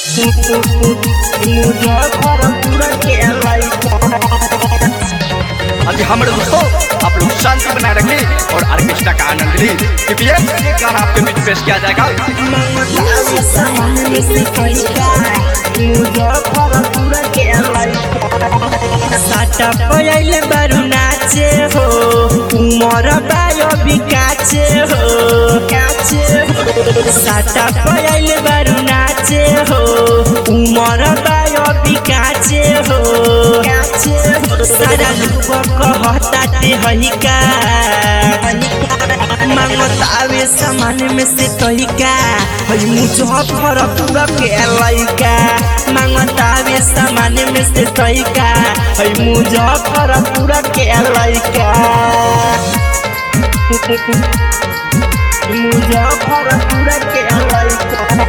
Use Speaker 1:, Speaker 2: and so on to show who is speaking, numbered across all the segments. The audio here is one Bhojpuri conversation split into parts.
Speaker 1: मुजफ्फरपुर के लइका
Speaker 2: अभी हमारे दोस्तों आप लोग शांति बनाए रखें और ऑर्केस्ट्रा का आनंद लें क्योंकि ये ये गाना आपके बीच पेश किया जाएगा
Speaker 1: मुजफ्फरपुर के लइका
Speaker 3: साटा पयाइले बारू नाचे हो उमर बायो बिकाचे हो काचे हो साटा पयाइले बारू नाचे हो उमर बायो बिकाचे हो काचे हो सारा लोग कहता ते हइका मांगतावे सामान में से तहिका हई मुजफ्फरपुर के लइका मांगतावे सामान में से तहिका हई मुजफ्फरपुर के लइका
Speaker 1: मुजफ्फरपुर के लइका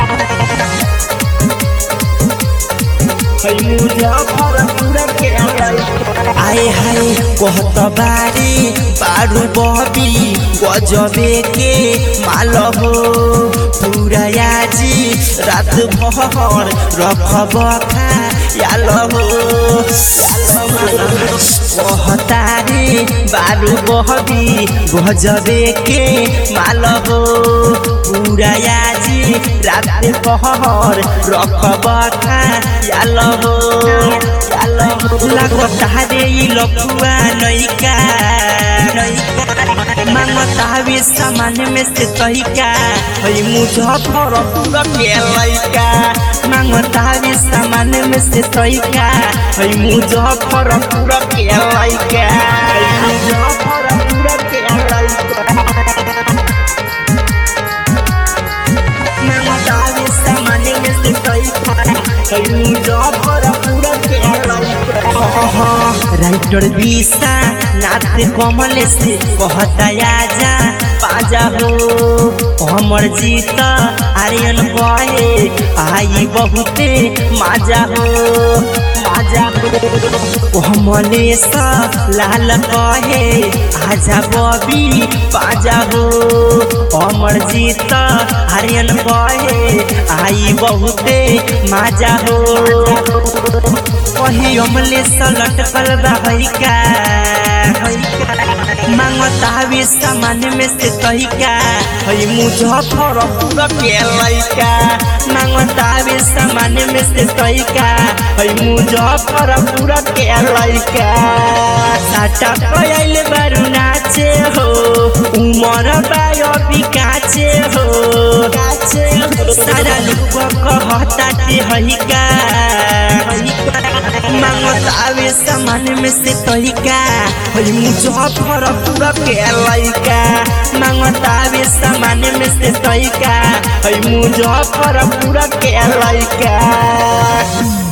Speaker 3: हई
Speaker 1: मुजफ्फरपुर के लइका
Speaker 3: आए हाय कहत बारी बारू बबी गजबे के माल हो पूरा आजी रात भर रखब खा याल हो कहतारी बारू बहबी गजबे के माल हो पूरा आजी रात भर रखब खा याल हो याल हो लागता रे ई लफुआ नइका मांगतावे सामान में से तहिका हई मुजफ्फरपुर के लइका मांगतावे सामान में से तहिका हई मुजफ्फरपुर के लइका
Speaker 1: मुजफ्फरपुर के लइका
Speaker 3: मांगतावे सामान में से तहिका हई मुजफ्फरपुर के लइका राइटर बीसा नाथ कमल से कहता आजा पाजा हो हमर जीत आर्यन कहे आई बहुते माजा हो माजा हो कमलेश लाल कहे आजा बबी पाजा हो हमर जीत आर्यन कहे आई बहुते माजा हो कही अमले सलट कल बहका मांगतावे सामान में से तहिका हई मुजफ्फरपुर के लइका मांगतावे सामान में से तहिका हई मुजफ्फरपुर के लइका साटा पयाइले बारू नाचे हो उमर बायो बिकाचे हो काचे हो सारा लोग कहता ते हइका मांगतावे सामान में से तहिका हई मुजफ्फरपुर के लइका मांगतावे सामान में से तहिका हई मुजफ्फरपुर के लइका